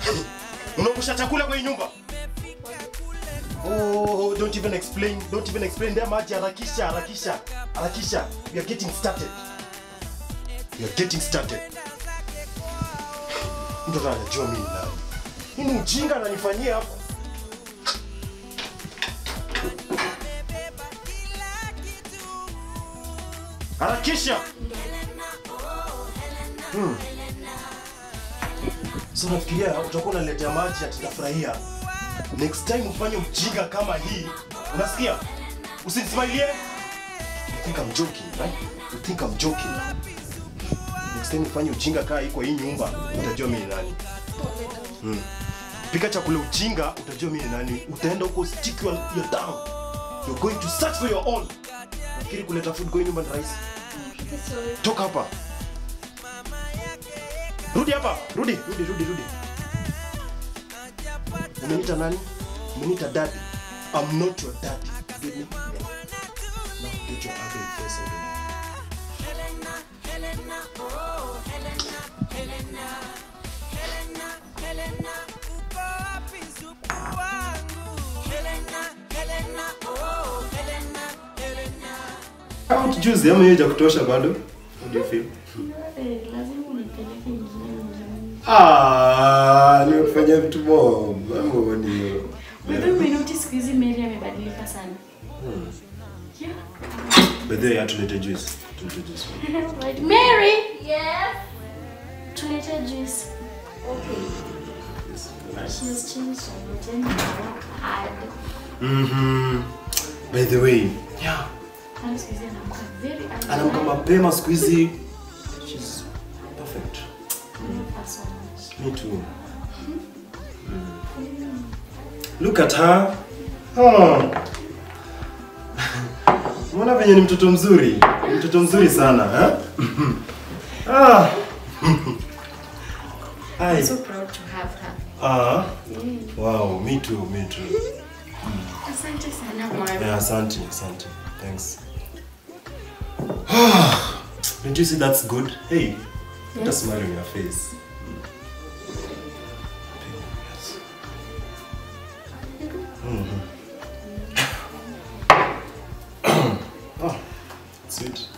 Unaungusha chakula kwa hii nyumba? Oh, don't even explain. Don't even explain. Ndia maji harakisha, harakisha, harakisha. We are getting started. We are getting started. Mtu anajua mimi ni nani. Hii ni ujinga ananifanyia hapo. Harakisha. Hmm. So nafikiria utakuwa unaletea maji ati nitafurahia. Next time ufanye ujinga kama hii. Unasikia? Usinismailie. You think I'm joking, right? You think I'm joking. Next time ufanye ujinga kama hii kwa hii nyumba, utajua mimi ni nani. Hmm. Pika chakula ujinga, utajua mimi ni nani. Utaenda huko stick your, your tongue. You're going to search for your own. Nafikiri kuleta food kwa hii nyumba ni rahisi. Toka hapa. Rudi hapa. Rudi, rudi, rudi, rudi. Umeniita nani? Umeniita daddy. I'm not your daddy. You get me? Now get your ugly face out of here. Kama tujuzi ama hiyo kutosha bado? How do you feel? lazima unipeleke mjini. Ah, nimefanya vitu mob. Mambo ni hiyo. Wewe umenotice siku hizi Mary amebadilika sana. Yeah. By the way, hatulete juice. Tulete juice. Right. Mary! Yes. Tulete juice. Yes. She has changed a lot and now hard. Mhm. By the way, yeah. Hana siku hizi anaamka very early. Anaamka mapema siku hizi. She's perfect. I love her so much. Me too. Mm. Look at her. Oh. Unaona venye ni mtoto mzuri? Ni Mtoto mzuri sana, ha? ah. Ai. I'm so proud to have her. Ah. Wow, me too, me too. Asante sana Mary. Yeah, asante, asante. Thanks. Don't you see that's good? Hey, put a Yes. smile on your face. Mhm. oh, sweet.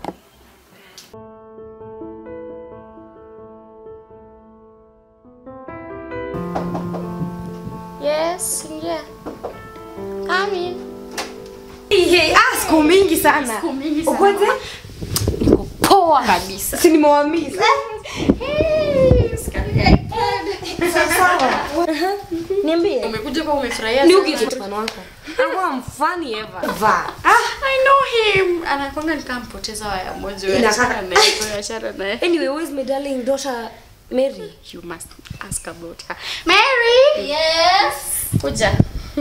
Yes, ingia. Come in. Hey, ah, siku mingi sana. Siku mingi sana. Ukwaje? Niko poa kabisa. Si nimewamiza. Hey, sikalia good. Sawa. Niambie. Umekuja kwa umefurahia Ni sana. uki mfano wako. Anakuwa mfani ever. Va. Ah, I know him. Anakwanga nikampoteza waya moja. Inakaa- Achana naye, wewe achana naye. anyway, who is my darling daughter Mary? You must ask about her. Mary! Yes. Kuja.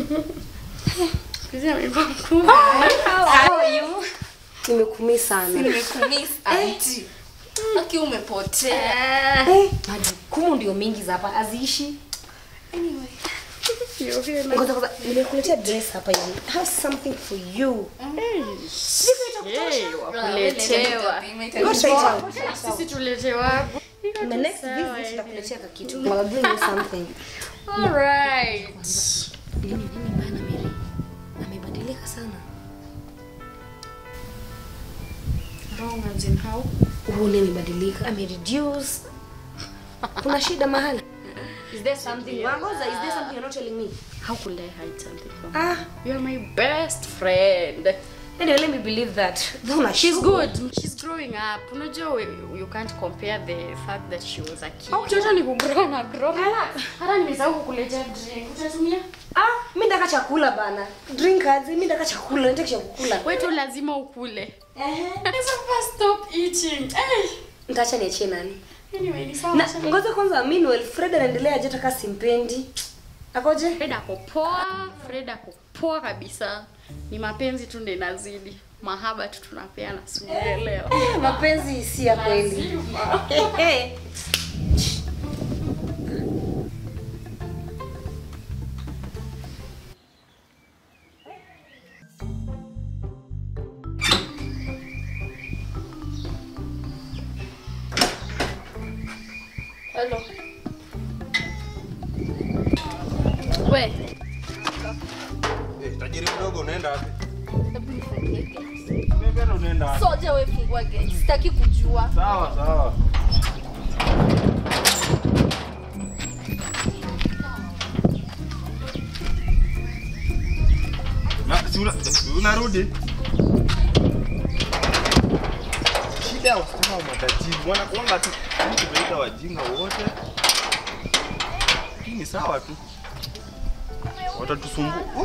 Kuja amekuwa mkubwa. How are you? Nimekumi sana. Nimekumiss auntie. Aki umepotea. Eh, majukumu ndio mingi za hapa aziishi. Anyway. You're here now. Ngoja kwanza nimekuletea dress hapa hivi. I have something for you. Hey, wakuletewa. Go try it out. Sisi tuletewa. My next visit tutakuletea ka kitu. I'll bring you something. Alright. Nini nini bana Mary? Amebadilika sana. Wrong as in how? Ule amebadilika. Amereduce. Kuna shida mahali? Is there something wrong? Or is there something you're not telling me? How could I hide something from you? Ah, You're my best friend. anyway, let me believe that. Though She's good. She's growing up. Unajua we- you can't compare the fact that she was a kid. Mtoto ni kugrow na grow. Hata nimesahau kukuletea drink. Utatumia? Ah, mimi ndaka chakula bana. Drink aje? Mimi ndaka chakula, nataka chakula. Wewe tu lazima ukule. Ehe. Sasa first stop eating. Hey. Nitaacha niachie nani? Anyway, ni sawa. Na acha ngoja kwanza meanwhile Fred anaendelea aje taka simpendi. Akoje? Fred ako poa, Fred ako poa kabisa. Ni mapenzi tu ndio inazidi. Mahaba tu tunapeana, si unaelewa. Eh, mapenzi si ya kweli. Lazima. Eh. Hello. We, Eh, tajiri mdogo unaenda wapi? hebu nifungie gate. Mbele unaenda wapi? Soja we fungua gate. Sitaki kujua. Sawa sawa. Na si una, unarudi? Shida ya wasichana wa matajiri wanakuanga tu mtu kuita wajinga wote. Hii ni sawa tu. Watatusumbua. Uh.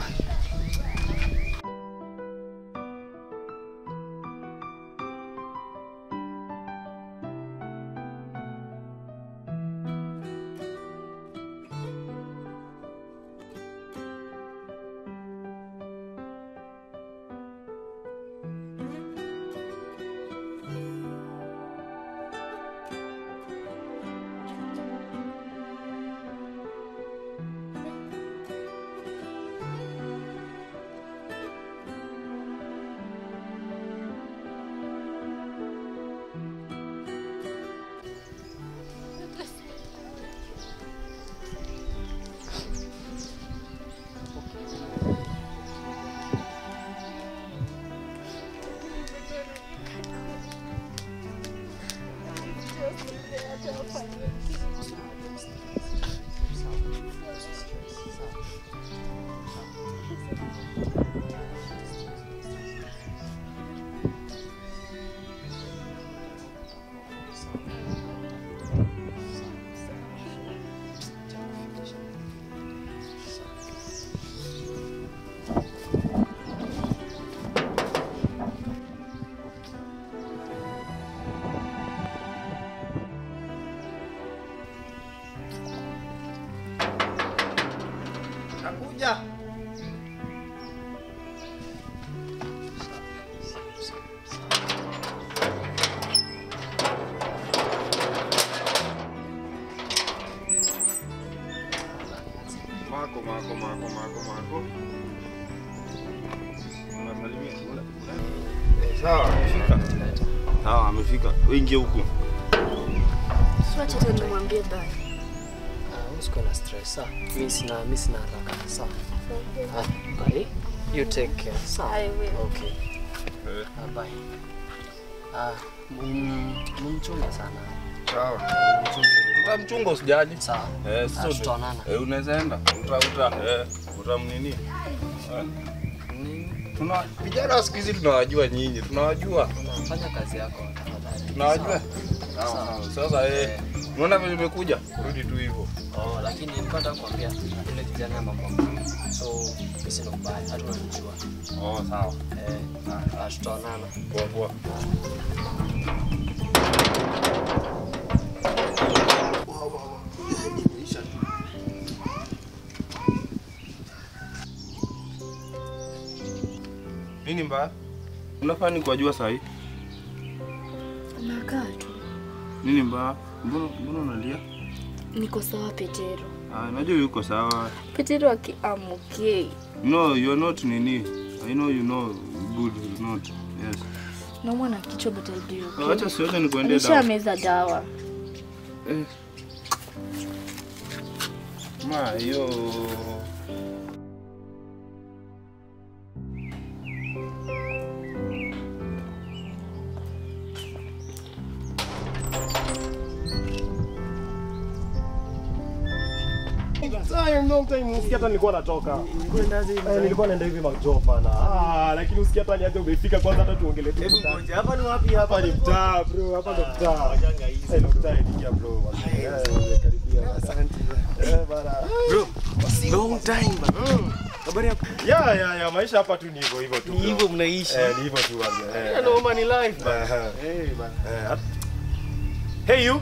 Nakuja. Mako, mako, mako, mako, mako. Unasalimia kula. Eh, Sawa, amefika. Sawa, amefika. Wewe ingia huku. Siwache tu nimwambie bye. Ah, usikuwe na stress sawa. Mimi sina mimi sina haraka sawa. Ah, bye. You take care. Sawa. I will. Okay. Eh, Ah, bye. Ah, mum- mumchunge sana. Sawa. Mumchunge. Utamchunga usijali. Sawa. Eh, sasa Ah, tutaonana. Eh, unaweza enda. Uta uta eh, utamnini. Eh. Ni- Tuna vijana wa siku hizi tunawajua nyinyi, tunawajua. Unafanya kazi yako tafadhali. Tunawajua. Sawa. Sawa, sawa. Sasa eh, unaona vile nimekuja? Rudi tu hivyo. Oh, lakini nilikuwa nataka kukwambia yule kijana mambo mzuri. So, mimi sina ubaya, hata unanijua. Oh, sawa. Eh, ah, tutaonana. Poa poa. Nini mbaya? Unafaa ni kuwajua saa hii? Nakaa tu. Nini mbaya? Mbona mbona unalia? Niko sawa Petero. Ah, najua yuko sawa. Petero akiamke. No, you're not nini. I know you know good you're not. Yes. Naumwa na kichwa but I'll be okay. Oh, Acha siwache nikuendee dawa. Nishameza dawa. Eh. Ma, hiyo Time, long time usikia hata nilikuwa natoka. Eh, nilikuwa naenda hivi majopa na. Ah, lakini usikia hata niaje umefika kwanza hata tuongelee tu. Hebu ngoja, hapa ni wapi hapa? Hapa ni mtaa bro, hapa ndo mtaa. Wajanga hizi. Eh, ndo mtaa ilikia bro. Eh, karibia. Asante. Eh, bana. Bro, long time bana. Habari yako? Ya ya ya maisha hapa tu ni hivyo hivyo tu. Ni bro. hivyo mnaishi. Eh, ni hivyo tu bana. Eh. Hello man, ni life bana. Eh, Eh bana. eh, at- Hey you.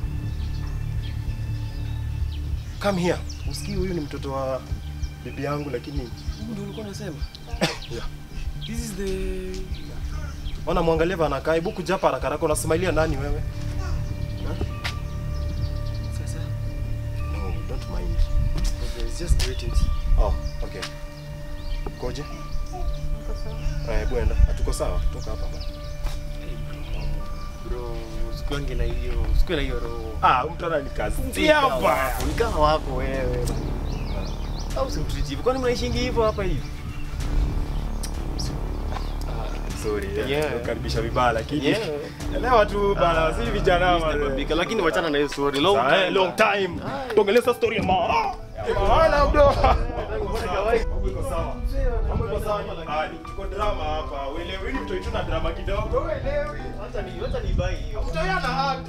Come here. Usikii huyu ni mtoto wa bibi yangu lakini Huyu ndio ulikuwa unasema? Yeah. This is the ona mwangalie bana anakaa. Hebu kuja hapa haraka haraka unasmailia nani wewe? sasa. No, don't mind. It's just greetings. Oh, okay. Koje? Eh, hebu enda. Hatuko sawa. Toka hapa bana. Bro, usikuange na hiyo, usikuwe na hiyo roho. Ah, mtu ananikazia hapa. Ni kama wako wewe. Au simtreat hivyo. Kwani mnaishingi hivyo hapa hivi? Sorry. Yeah. Kukaribisha vibaya lakini. Yeah. Elewa tu bana, si vijana Mr. bana. Babika, lakini wachana na hiyo story. Long Sawa, eh, time. long time. Tuongelee sasa story ya mahala. Mahala bro. Mambo iko sawa. Mambo iko sawa. Ah, ni- tuko drama hapa. Uelewi ni mtoto na drama kidogo. Uelewi. Acha ni acha ni buy hiyo. Kutoyana hard.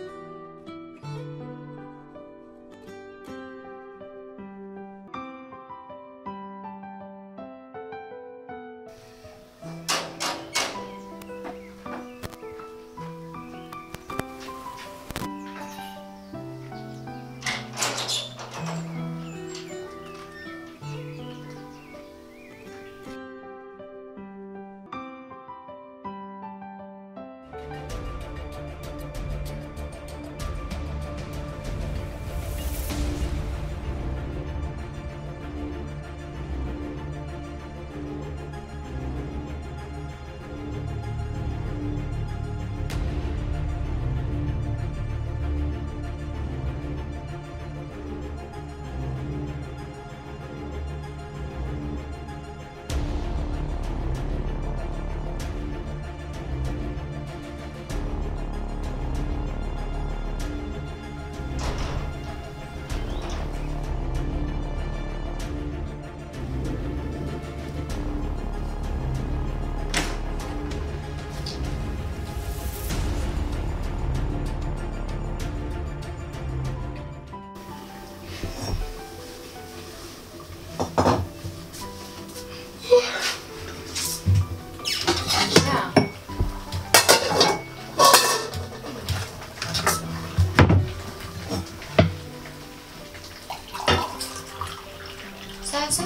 Sasa.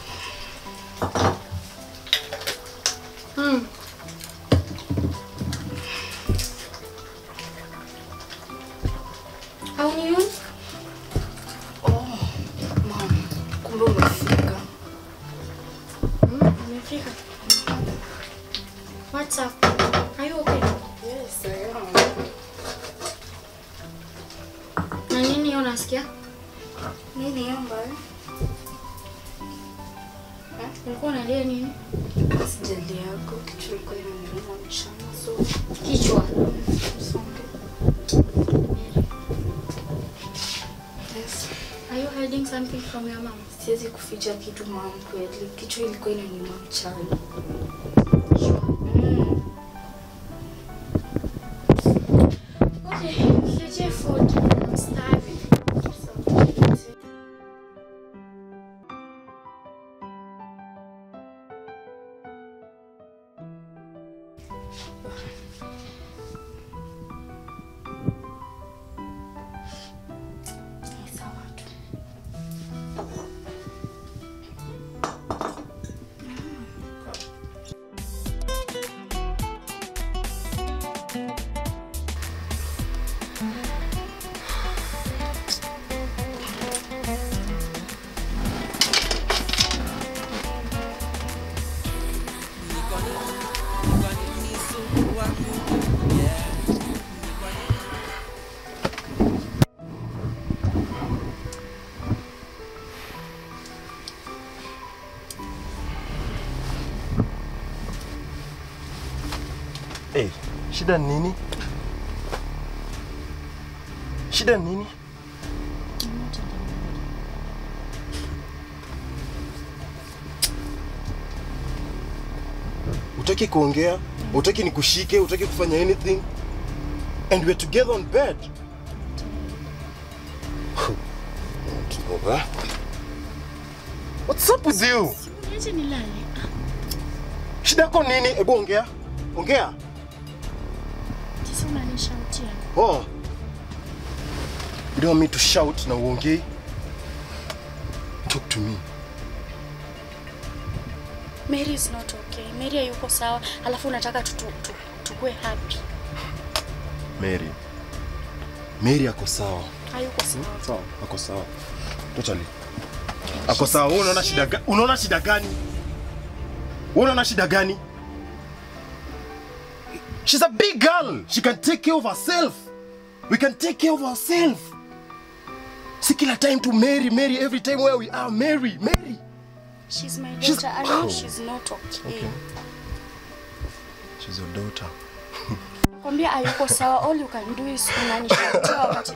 Hmm. Haunioni? Kumbe umefika. Hmm, umefika. What's up? Are you okay? Yes, I am. Na nini hiyo unasikia? Nini hiyo mbaya? Ulikuwa unalia nini? Sijali yako kichwa ilikuwa inaniuma mchana so Kichwa. usonge. Yes. Are you hiding something from your mom? Siwezi kuficha kitu mama kweli. Kichwa ilikuwa inaniuma mchana. Mm. Okay, niletee food. I'm starving. Ni sawa tu. Hey, shida ni nini? Shida ni nini? Utaki kuongea, utaki nikushike, utaki kufanya anything. And we're together on bed. What's up with you? Niache nilale. Shida yako nini? Hebu ongea. Ongea. Sasa unanishautia. Oh. You don't want me to shout na uongei? Talk to me. Mary is not okay. Mary hayuko sawa. Alafu unataka tutu, tu, tukue happy. Mary. Mary ako sawa. Hayuko sawa. Sawa, ako sawa. Totally. Ako sawa. Wewe unaona shida gani? Unaona shida gani? Wewe unaona shida gani? She's a big girl. She can take care of herself. We can take care of ourselves. Si kila time to Mary, Mary, every time where we are, Mary, Mary. She's my She's- daughter. I know she's not okay. She's your daughter. Kwambia hayuko sawa. All you can do is unanishughulikia wakati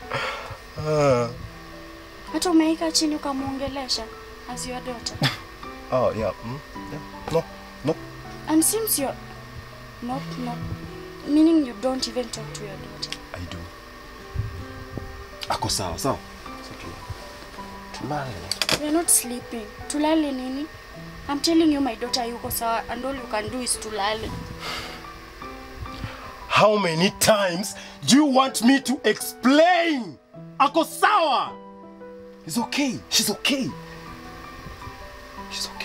hata umeika chini ukamwongelesha as your daughter. Oh, yeah. Mm, yeah. No, no. And since you're not not meaning you don't even talk to your daughter. I do. Ako sawa, sawa. Tulale. We're not sleeping. Tulale nini? I'm telling you my daughter yuko sawa and all you can do is tulale. How many times do you want me to explain? Ako sawa. It's okay. She's okay. She's okay.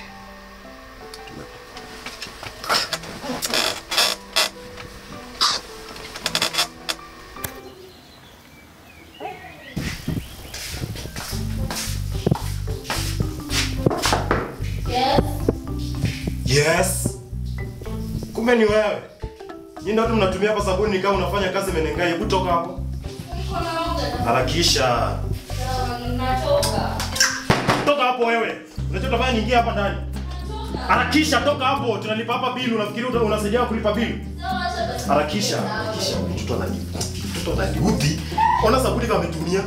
Yes. Kumbe ni wewe. Nyinyi ndio watu mnatumia hapa sabuni kama unafanya kazi menengai. Hebu toka hapo. Harakisha. Toka hapo wewe. Unajua utafanya niingie hapa ndani. Harakisha toka hapo. Tunalipa hapa bili. Unafikiri uta- unasaidia kulipa bili? Harakisha. Harakisha. Mtoto anani. Mtoto ananiudhi. Ona sabuni kama ametumia.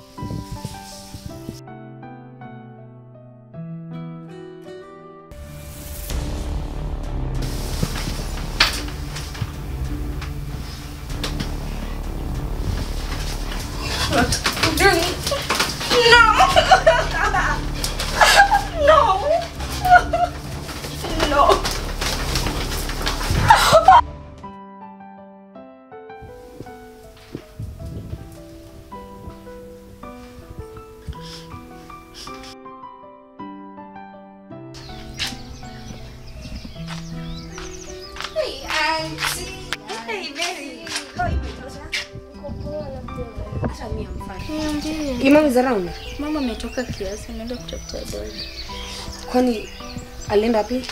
Your mom is around. Mama ametoka kiasi ameenda kutafuta dawa. Kwani alienda wapi?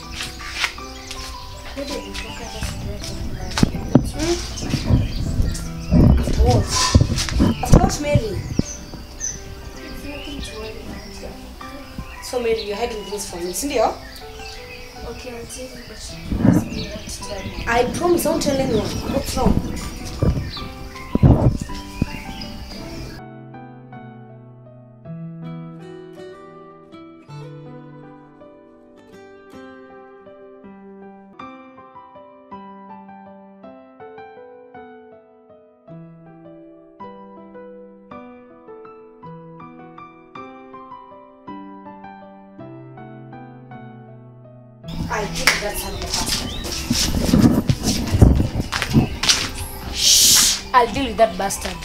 What? About Mary. So Mary, you're hiding things from me, sindio? Okay, I'll tell you but she must be right to tell me. I promise I won't tell anyone. What's wrong? I think that's how the bastard. Shh! I'll deal with that bastard.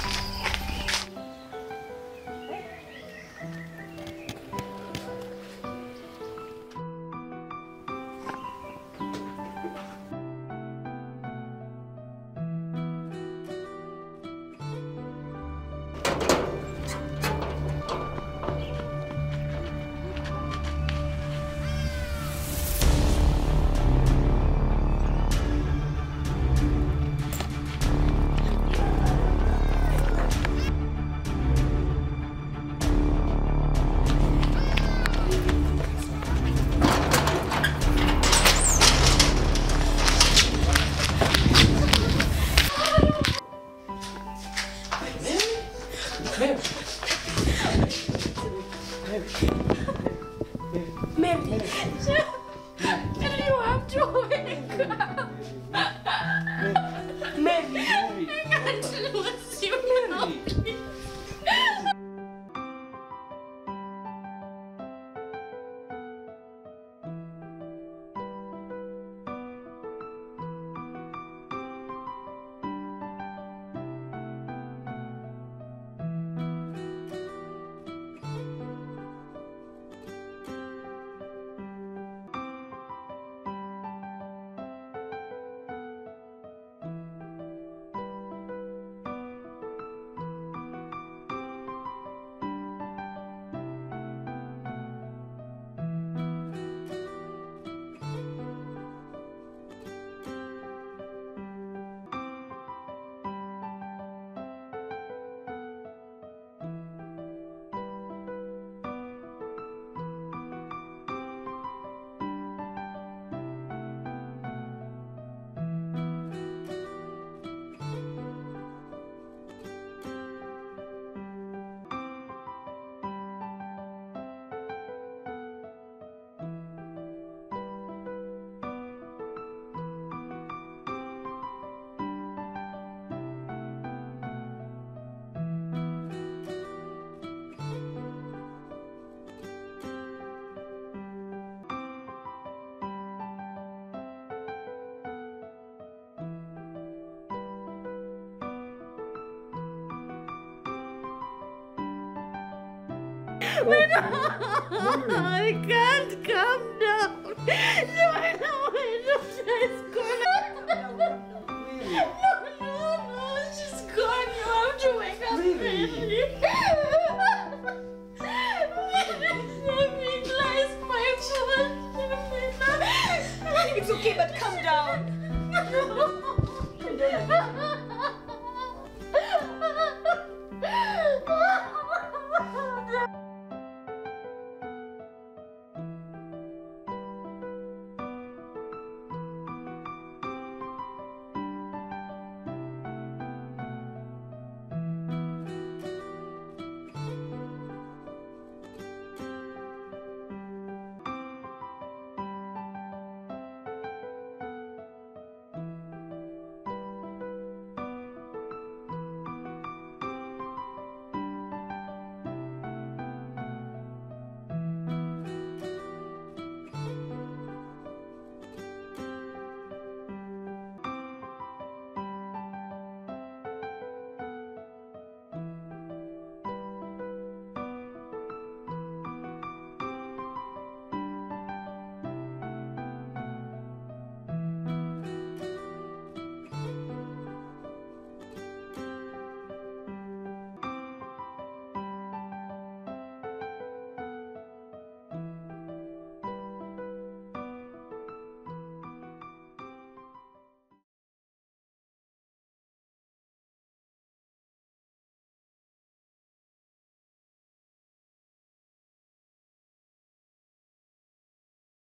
You have to wake up. Mary. I can't lose you now. I can't calm down. Joanna, my daughter is